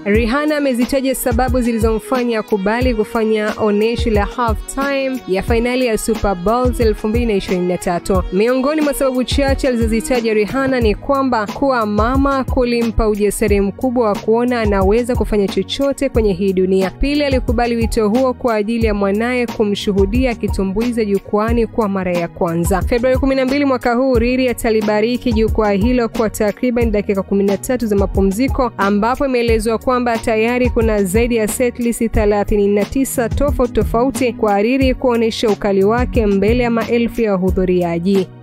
Rihanna amezitaja sababu zilizomfanya akubali kufanya onyesho la halftime ya fainali ya Super Bowl 2023. Miongoni mwa sababu chache alizozitaja Rihanna ni kwamba kuwa mama kulimpa ujasiri mkubwa wa kuona anaweza kufanya chochote kwenye hii dunia. Pili, alikubali wito huo kwa ajili ya mwanaye kumshuhudia akitumbuiza jukwani kwa mara ya kwanza. Februari 12 mwaka huu, Riri atalibariki jukwaa hilo kwa takriban dakika 13 za mapumziko, ambapo imeelezwa kwamba tayari kuna zaidi ya setlist 39 tofauti tofauti kwa Riri kuonyesha ukali wake mbele ya maelfu ya wahudhuriaji.